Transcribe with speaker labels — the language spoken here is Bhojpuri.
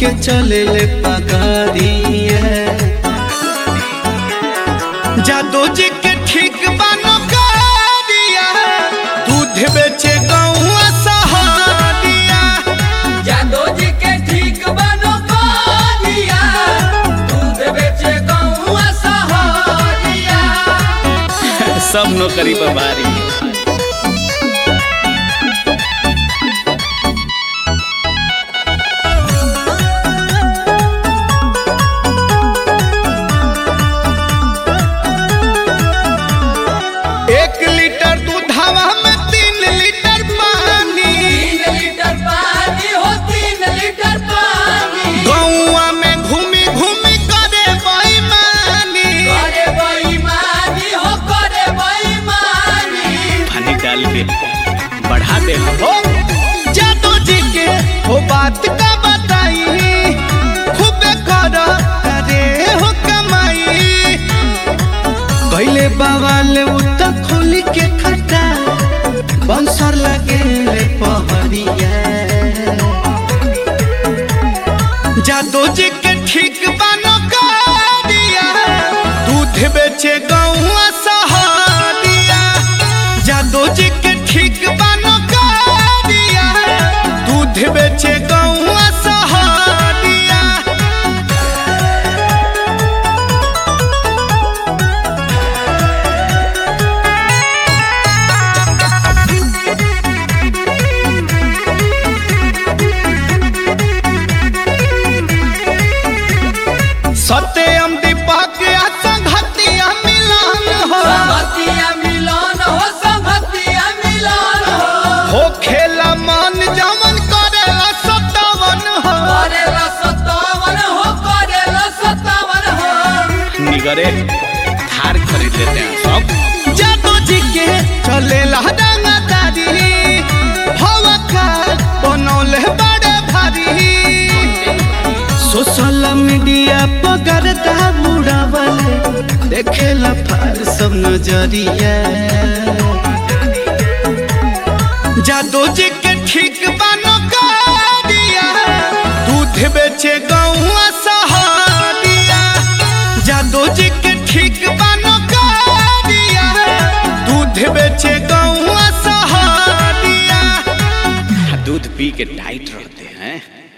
Speaker 1: के चले ले पगड़िया जादू जी के ठीक बानो करिया दूध बेचे गौआ सहारिया
Speaker 2: जादो जी के ठीक बनो करिया दूध बेचे गौआ सहारिया
Speaker 1: सब नौकरी पर भारी एक लीटर दूधवा में तीन लीटर पानी
Speaker 2: तीन लीटर पानी हो तीन लीटर पानी
Speaker 1: गौआ में घूमी घूमी करे बेईमानी
Speaker 2: करे बेईमानी हो करे बेईमानी
Speaker 1: पानी डाल के बढ़ा दे हो जादू जी के हो बात का बताई खूबे कर अरे हो कमाई पहले बवाल उत खोल के खटा बंसर लगे ले पहरिया जादू जी के ठीक बानो करिया दूध बेचे गौआ सहारिया जादू जी के ठीक बानो करिया दूध बेचे गौआ सहारिया सत्यम दीपक संघतिया मिलन हो
Speaker 2: संगतिया मिलन हो संगतिया मिलन हो
Speaker 1: हो खेला मन जमन करेला सतावन हो
Speaker 2: करेला सतावन हो करेला सतावन हो
Speaker 1: निगरे थार खरीद लेते हैं सब जादू जी के चलेला रंगदारी हवा का बनौले बड़े भारी सोशल मीडिया पगर उड़ावले देखेला फार सब नजरिया जादू जी के ठीक बानो करिया दूध बेचे गौआ सहारिया जादू जी के ठीक बानो करिया दूध बेचे गौआ सहारिया दूध पी के टाइट रह